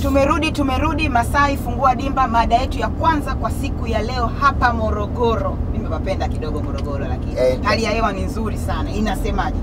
Tumerudi, tumerudi Masai Fungua Dimba, mada yetu ya kwanza kwa siku ya leo hapa Morogoro. Nimepapenda kidogo Morogoro, lakini Eh, hali ya hewa ni nzuri sana. Inasemaje?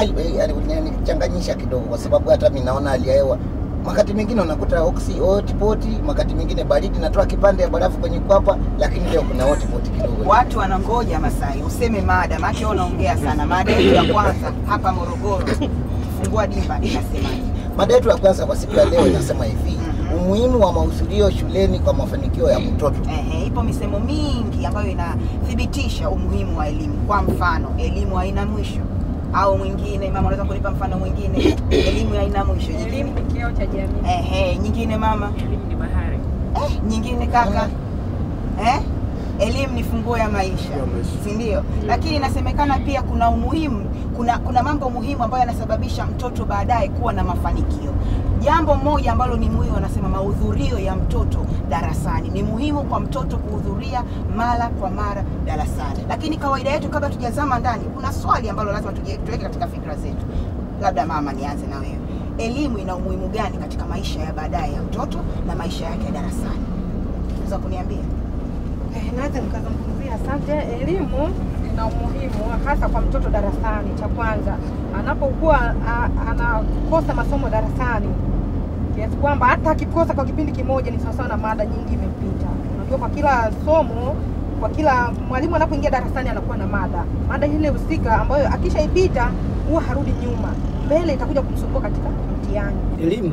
changanyisha kidogo, kwa sababu hata mimi naona hali ya hewa wakati mwingine unakuta oksi hotpot, wakati mwingine baridi natoa kipande ya barafu kwenye kwapa, lakini leo kuna hotpot kidogo. Watu wanangoja Masai useme mada, maana wewe unaongea sana. Mada yetu ya kwanza hapa Morogoro, Fungua Dimba, inasemaje? Mada yetu ya kwanza kwa siku ya leo inasema hivi, umuhimu wa mahudhurio shuleni kwa mafanikio ya mtoto. Ehe, ipo misemo mingi ambayo inathibitisha umuhimu wa elimu. Kwa mfano, elimu haina mwisho, au mwingine, mama, unaweza kunipa mfano mwingine? Elimu haina mwisho. Elimu Nyingine, ni kioo cha jamii. ehe, nyingine mama, Elimu ni bahari. eh, nyingine kaka, eh, elimu ni funguo ya maisha, Ya maisha. si ndio? Lakini inasemekana pia kuna umuhimu, kuna kuna mambo muhimu ambayo yanasababisha mtoto baadaye kuwa na mafanikio. Jambo moja ambalo ni muhimu, wanasema mahudhurio ya mtoto darasani. Ni muhimu kwa mtoto kuhudhuria mara kwa mara darasani, lakini kawaida yetu, kabla tujazama ndani, kuna swali ambalo lazima tuje- tuweke katika fikra zetu. Labda mama, nianze na wewe, elimu ina umuhimu gani katika maisha ya baadaye ya mtoto na maisha yake ya darasani? Unaweza kuniambia? Eh, naweza nikazungumzia. Asante. Elimu ina umuhimu hasa kwa mtoto darasani. Cha kwanza, anapokuwa a- anakosa masomo darasani, kiasi kwamba hata akikosa kwa kipindi kimoja ni sawasawa na mada nyingi imepita. Unajua, kwa kila somo, kwa kila mwalimu anapoingia darasani anakuwa na mada, mada ile husika ambayo akishaipita huwa harudi nyuma, mbele itakuja kumsumbua katika mtihani. Elimu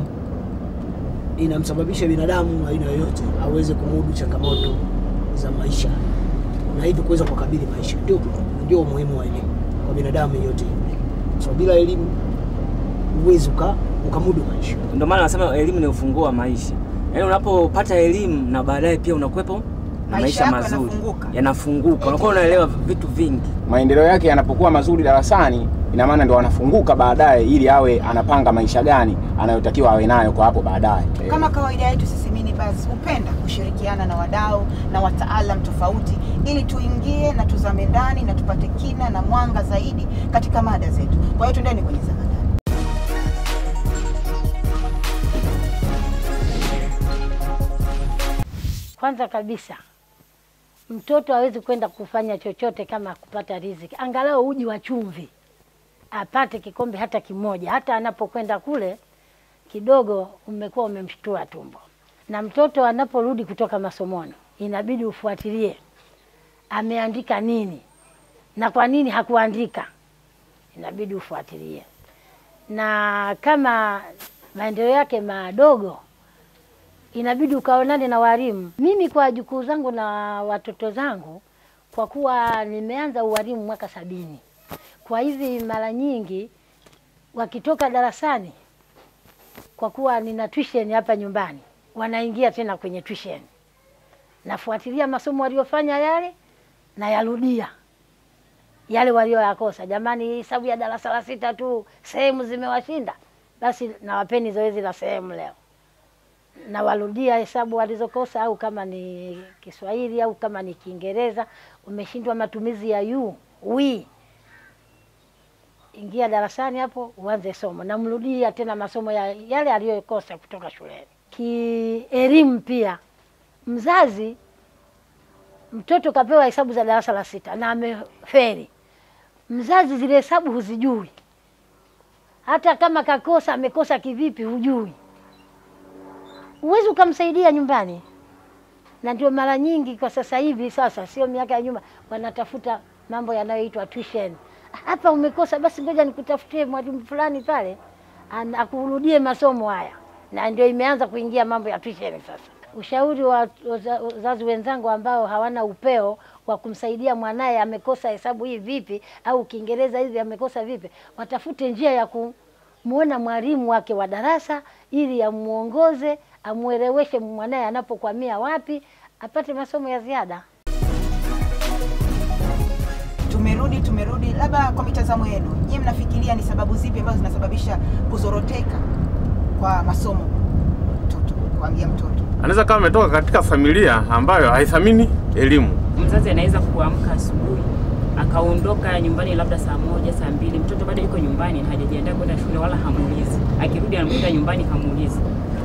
inamsababisha binadamu wa aina yoyote aweze kumudu changamoto za maisha na hivyo kuweza kukabili maisha. Ndio, ndio umuhimu wa elimu kwa binadamu yeyote yule. So bila elimu huwezi uka, ukamudu maisha. Ndio maana nasema elimu ni ufunguo wa maisha. Yaani unapopata elimu na baadaye pia unakuwepo na Maisha maisha yako mazuri yanafunguka. yanafunguka, unakuwa unaelewa vitu vingi. maendeleo yake yanapokuwa mazuri darasani, ina maana ndo anafunguka baadaye, ili awe anapanga maisha gani anayotakiwa awe nayo kwa hapo baadaye. Eh, Kama kawaida yetu sisi Mini Buzz hupenda kushirikiana na wadau na wataalam tofauti ili tuingie na tuzame ndani na tupate kina na mwanga zaidi katika mada zetu. Kwa hiyo tuendeni kwenye zamadani. Kwanza kabisa mtoto hawezi kwenda kufanya chochote kama kupata riziki, angalau uji wa chumvi apate kikombe hata kimoja, hata anapokwenda kule kidogo umekuwa umemshtua tumbo. Na mtoto anaporudi kutoka masomoni, inabidi ufuatilie ameandika nini na kwa nini hakuandika, inabidi ufuatilie. Na kama maendeleo yake madogo inabidi ukaonane na walimu. Mimi kwa jukuu zangu na watoto zangu, kwa kuwa nimeanza uwalimu mwaka sabini, kwa hivi mara nyingi wakitoka darasani, kwa kuwa nina tuition hapa nyumbani, wanaingia tena kwenye tuition, nafuatilia masomo waliofanya yale, nayarudia yale walioyakosa. Jamani, hesabu ya darasa la sita tu sehemu zimewashinda, basi nawapeni zoezi la sehemu leo nawarudia hesabu walizokosa, au kama ni Kiswahili au kama ni Kiingereza, umeshindwa matumizi ya yu wi, ingia darasani hapo uanze somo, namrudia tena masomo ya yale aliyokosa kutoka shuleni. Kielimu pia, mzazi mtoto kapewa hesabu za darasa la sita na ameferi, mzazi zile hesabu huzijui, hata kama kakosa amekosa kivipi, hujui huwezi ukamsaidia nyumbani, na ndio mara nyingi kwa sasa hivi, sasa sio miaka ya nyuma, wanatafuta mambo yanayoitwa tuition. Hapa umekosa, basi ngoja nikutafutie mwalimu fulani pale an- akurudie masomo haya, na ndio imeanza kuingia mambo ya tuition sasa. Ushauri wa waza- wazazi wenzangu ambao hawana upeo wa kumsaidia mwanaye amekosa hesabu hii vipi, au Kiingereza hivi amekosa vipi, watafute njia ya ku muona mwalimu wake wa darasa ili amuongoze, amueleweshe mwanaye anapokwamia wapi, apate masomo ya ziada. Tumerudi, tumerudi. Labda kwa mitazamo yenu, nyie mnafikiria ni sababu zipi ambazo zinasababisha kuzoroteka kwa masomo mtoto, kuambia mtoto? anaweza kama ametoka katika familia ambayo haithamini elimu. Mzazi anaweza kuamka asubuhi akaondoka nyumbani labda saa moja saa mbili, mtoto bado yuko nyumbani hajajiandaa kwenda shule wala hamuulizi. Akirudi anamkuta nyumbani hamuulizi.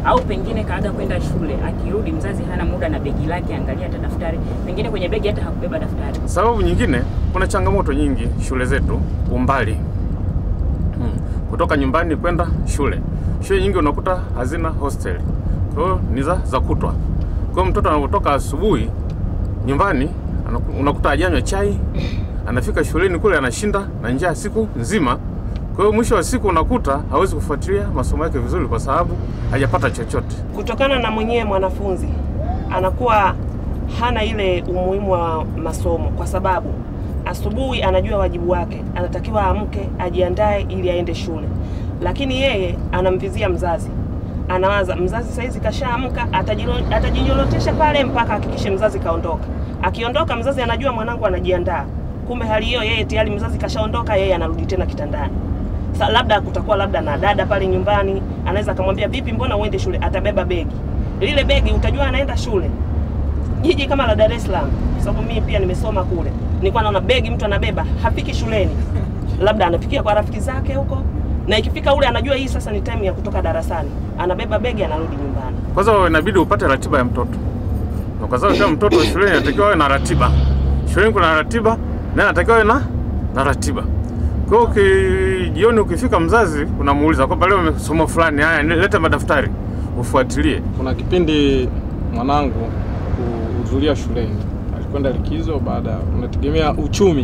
au pengine kaaga kwenda shule, akirudi mzazi hana muda na begi lake, angalia hata daftari, pengine kwenye begi hata hakubeba daftari. Sababu nyingine, kuna changamoto nyingi shule zetu, umbali hmm. kutoka nyumbani kwenda shule. Shule nyingi unakuta hazina hostel, kwa hiyo ni za za kutwa. Kwa hiyo mtoto anapotoka asubuhi nyumbani anaku- unakuta hajanywa chai, anafika shuleni kule anashinda na njaa siku nzima. Kwa hiyo mwisho wa siku unakuta hawezi kufuatilia masomo yake vizuri kwa sababu hajapata chochote. kutokana na mwenyewe mwanafunzi anakuwa hana ile umuhimu wa masomo, kwa sababu asubuhi anajua wajibu wake, anatakiwa amke, ajiandae ili aende shule, lakini yeye anamvizia mzazi, anawaza mzazi saizi kashaamka, atajilo- atajinyorotesha pale mpaka hakikishe mzazi kaondoka. Akiondoka mzazi anajua mwanangu anajiandaa, kumbe hali hiyo yeye tayari mzazi kashaondoka, yeye anarudi tena kitandani. Sa, labda kutakuwa labda na dada pale nyumbani, anaweza akamwambia vipi, mbona uende shule? Atabeba begi lile begi, utajua anaenda shule. Jiji kama la Dar es Salaam, kwa sababu mimi pia nimesoma kule, nilikuwa naona begi mtu anabeba, hafiki shuleni, labda anafikia kwa rafiki zake huko, na ikifika ule anajua hii sasa ni time ya kutoka darasani, anabeba begi anarudi nyumbani. Kwanza inabidi upate ratiba ya mtoto, na kwa sababu kila mtoto wa shuleni anatakiwa awe na ratiba. Shuleni kuna ratiba na anatakiwa awe na na ratiba. Kwa hiyo uki- jioni ukifika, mzazi unamuuliza kwamba leo somo fulani, haya leta madaftari ufuatilie. Kuna kipindi mwanangu kuhudhuria shuleni, alikwenda likizo. Baada unategemea uchumi,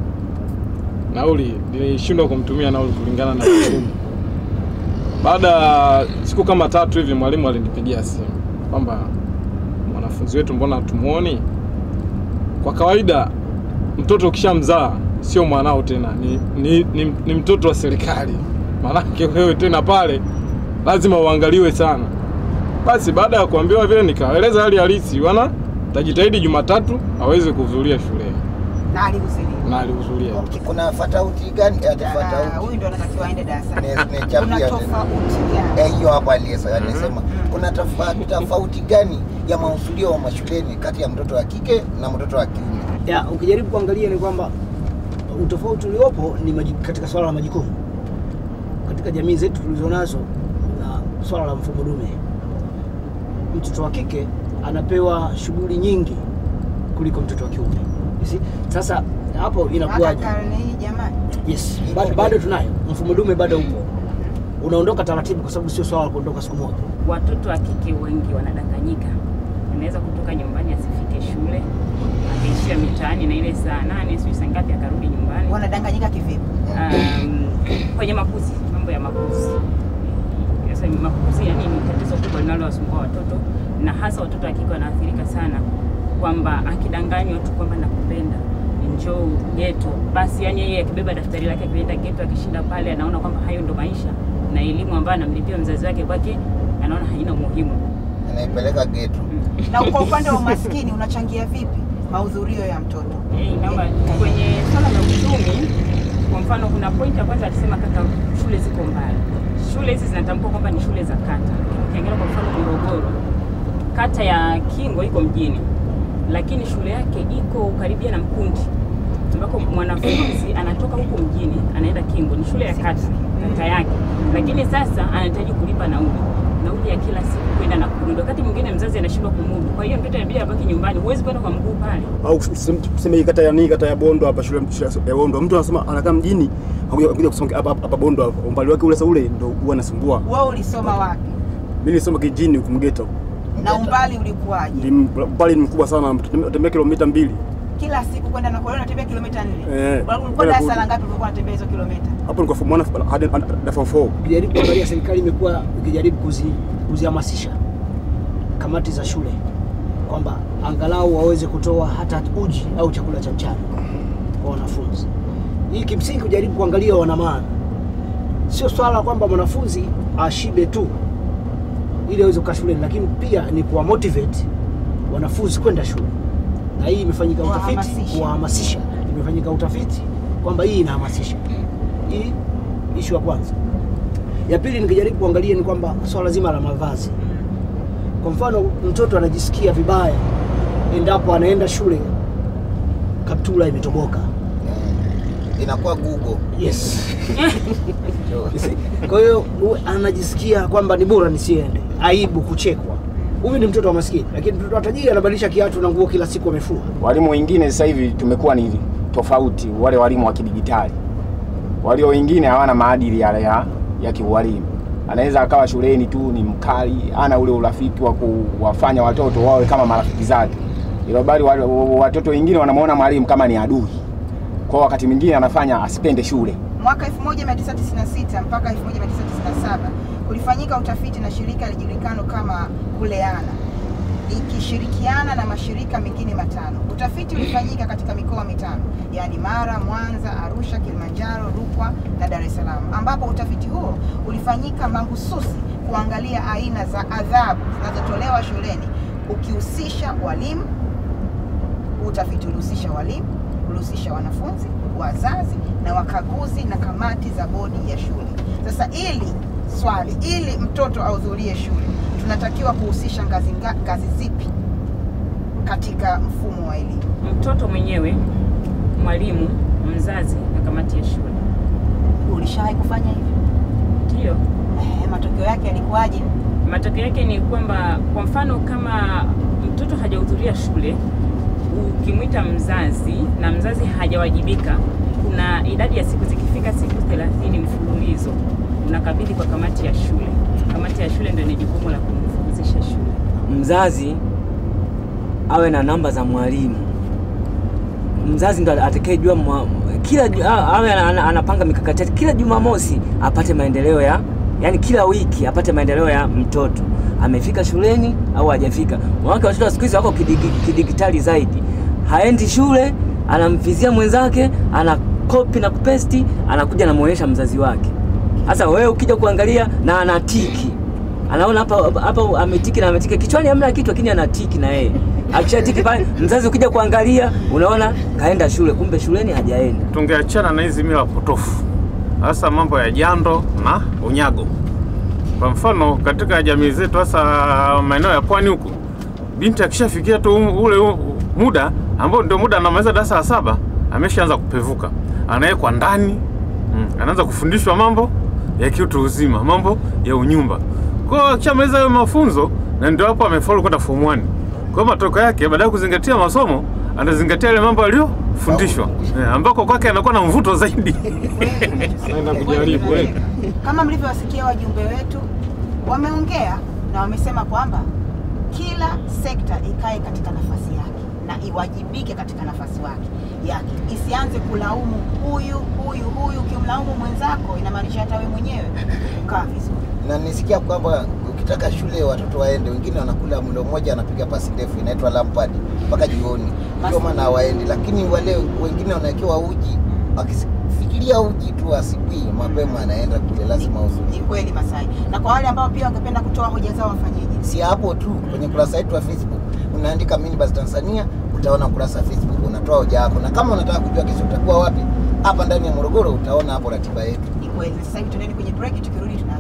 nauli nilishindwa kumtumia nauli kulingana na uchumi. Baada ya siku kama tatu hivi, mwalimu alinipigia simu kwamba mwanafunzi wetu, mbona tumuoni? Kwa kawaida mtoto ukishamzaa sio mwanao tena, ni, ni, ni, ni mtoto wa serikali. Maanake wewe tena pale lazima uangaliwe sana. Basi baada ya kuambiwa vile, nikaeleza hali halisi, wana tajitahidi Jumatatu aweze kuhudhuria shuleni na alihudhuria. na alihudhuria. Kuna fatauti gani? Ati Ah, fatauti Huyu ndo anatakiwa aende darasani. Ne- Kuna nechapia tofauti gani? Eh, hiyo hapo aliyesa anasema kuna tofa- tofauti gani ya mahudhurio wa mashuleni kati ya mtoto wa kike na mtoto wa kiume? ya ukijaribu kuangalia ni kwamba utofauti uliopo ni maji, katika swala la majukumu katika jamii zetu tulizonazo na swala la mfumo dume. Mtoto wa kike anapewa shughuli nyingi kuliko mtoto wa kiume. You see? Sasa hapo Hata inakuwaje? karne hii jamani. Yes, bado, bado tunayo mfumo dume, bado upo, unaondoka taratibu, kwa sababu sio swala la kuondoka siku moja. Watoto wa kike wengi wanadanganyika, anaweza kutoka nyumbani asifike shule, akaishia mitaani na ile saa nane sijui saa ngapi akarudi nyumbani. Wanadanganyika kivipi? Um, kwenye makuzi, mambo ya makuzi. Sasa makuzi yani ni tatizo kubwa linalowasumbua watoto na hasa watoto wa kike wanaathirika sana, kwamba akidanganywa tu kwamba nakupenda njoo geto, basi yani yeye akibeba daftari lake akienda geto, akishinda pale, anaona kwamba hayo ndo maisha na elimu ambayo anamlipia mzazi wake kwake anaona haina umuhimu. Anaipeleka geto. Na kwa upande wa umaskini unachangia vipi mahudhurio ya mtoto? Eh, naomba kwenye swala la uchumi, kwa mfano, kuna point ya kwanza alisema kaka, shule ziko mbali. Shule hizi zinatambua kwamba ni shule za kata, lakini ukiangalia kwa mfano Morogoro, kata ya Kingo iko mjini, lakini shule yake iko karibia na Mkundi, ambako mwanafunzi anatoka huko mjini anaenda Kingo, ni shule ya kata kata yake, lakini sasa anahitaji kulipa nauli nauli ya kila siku kwenda na kurudi, wakati mwingine mzazi anashindwa kumudu. Kwa hiyo mtoto inabidi abaki nyumbani, huwezi kwenda kwa mguu pale. au tuseme tuseme hii kata ya nini, kata ya Bondo hapa, shule shule ya Bondo, mtu anasema anakaa mjini, hakuja kuja kusoma hapa hapa Bondo, hapa umbali wake ule sasa ule ndio huwa anasumbua. Wewe ulisoma wapi Mimi nilisoma kijini huko Mgeto, na umbali ulikuwaje? Ndi- umbali ni mkubwa sana, tembea kilomita mbili Kila siku kwenda na kurudi unatembea kilomita nne. Eh, Ulikuwa kwenda darasa kurudi. la ngapi ulikuwa unatembea hizo kilomita? hapo ni kwa form 1 hadi hadi form 4. Ukijaribu kuangalia, serikali imekuwa ikijaribu kuzi, kuzihamasisha kamati za shule kwamba angalau waweze kutoa hata uji au chakula cha mchana kwa wanafunzi. Hii kimsingi kujaribu kuangalia wana maana, sio swala kwamba mwanafunzi ashibe tu ili aweze kukaa shuleni, lakini pia ni kuwa motivate wanafunzi kwenda shule, na hii imefanyika utafiti Kuwahamasisha. kuwahamasisha, imefanyika utafiti kwamba hii inahamasisha. Hii ishu ya kwanza. Ya pili nikijaribu kuangalia ni kwamba swala zima la mavazi. Kwa mfano, mtoto anajisikia vibaya endapo anaenda shule kaptula imetoboka. Inakuwa Google. Yes. Kwa hiyo uwe- anajisikia kwamba ni bora nisiende. aibu, kuchekwa. Huyu ni mtoto wa maskini, lakini mtoto wa tajiri anabadilisha kiatu na nguo kila siku amefua. Walimu wengine sasa hivi tumekuwa ni tofauti, wale walimu wa kidigitali. Walio wengine hawana maadili yale ya, ya kiualimu. Anaweza akawa shuleni tu ni mkali, ana ule urafiki wa kuwafanya watoto wawe kama marafiki zake, ila bali wale- watoto wengine wanamuona mwalimu kama ni adui, kwa wakati mwingine anafanya asipende shule. Mwaka 1996 mpaka 1997 kulifanyika utafiti na shirika lijulikano kama Kuleana likishirikiana na mashirika mengine matano. Utafiti ulifanyika katika mikoa mitano, yaani Mara, Mwanza, Arusha, Kilimanjaro, Rukwa na Dar es Salaam, ambapo utafiti huo ulifanyika mahususi kuangalia aina za adhabu zinazotolewa shuleni ukihusisha walimu. Utafiti ulihusisha walimu, ulihusisha wanafunzi, wazazi na wakaguzi na kamati za bodi ya shule. Sasa ili swali, ili mtoto ahudhurie shule, tunatakiwa kuhusisha ngazi, nga- ngazi zipi katika mfumo wa elimu? Mtoto mwenyewe, mwalimu, mzazi na kamati ya shule. Ulishawahi kufanya hivyo? Ndio. Eh, matokeo yake yalikuwaje? Matokeo yake ni kwamba kwa mfano kama mtoto hajahudhuria shule, ukimwita mzazi na mzazi hajawajibika, kuna idadi ya siku zikifika siku 30 mfululizo unakabidhi kwa kamati ya shule. Kamati ya shule ndio ina jukumu la kumfukuzisha shule. mzazi awe na namba za mwalimu. Mzazi ndo atakayejua mwa- kila ju- a- awe ana- anapanga mikakati yake kila Jumamosi apate maendeleo ya yani, kila wiki apate maendeleo ya mtoto amefika shuleni au hajafika. Wanawake watoto wa siku hizi wako kidigi- kidigitali zaidi, haendi shule, anamvizia mwenzake, ana kopi na kupesti, anakuja anamuonyesha mzazi wake. Sasa wewe ukija kuangalia na anatiki anaona hapa hapa ametiki na ametiki kichwani hamna kitu lakini anatiki na yeye akishatiki pale mzazi ukija kuangalia unaona kaenda shule kumbe shuleni hajaenda tungeachana na hizi mila potofu, hasa mambo ya jando na unyago. Kwa mfano katika jamii zetu, hasa maeneo ya pwani huku, binti akishafikia tu ule u- muda ambao ndio muda anamaliza darasa la saba, ameshaanza kupevuka, anawekwa ndani mm, anaanza kufundishwa mambo ya kiutu uzima, mambo ya unyumba. Kwa hiyo akishamaliza hayo mafunzo, na ndio hapo amefaulu kwenda form 1. Kwa hiyo matokeo yake, baada ya kuzingatia masomo, anazingatia yale mambo aliyofundishwa, eh, ambako kwake anakuwa na mvuto zaidi. Naenda kujaribu eh. Kama mlivyowasikia wajumbe wetu wameongea na wamesema kwamba kila sekta ikae katika nafasi yake na iwajibike katika nafasi wake yake, isianze kulaumu huyu huyu huyu. Ukimlaumu mwenzako, inamaanisha hata wewe mwenyewe ukaa vizuri. na nisikia kwamba ukitaka shule watoto waende, wengine wanakula mlo mmoja, anapiga pasi ndefu inaitwa lampad mpaka jioni, ndio maana hawaendi. Lakini wale wengine wanawekewa uji, akifikiria uji tu asubuhi mapema anaenda kule, lazima Ni uzuri. kweli Masai. Na kwa wale ambao pia wangependa kutoa hoja zao wafanyeje? Si hapo tu, kwenye kurasa yetu ya Facebook unaandika Minibus Tanzania, utaona kurasa ya Facebook, unatoa hoja yako, na kama unataka kujua kesho utakuwa wapi hapa ndani ya Morogoro, utaona hapo ratiba yetu. Ni kweli. Sasa hivi tuendeni kwenye break, tukirudi tuna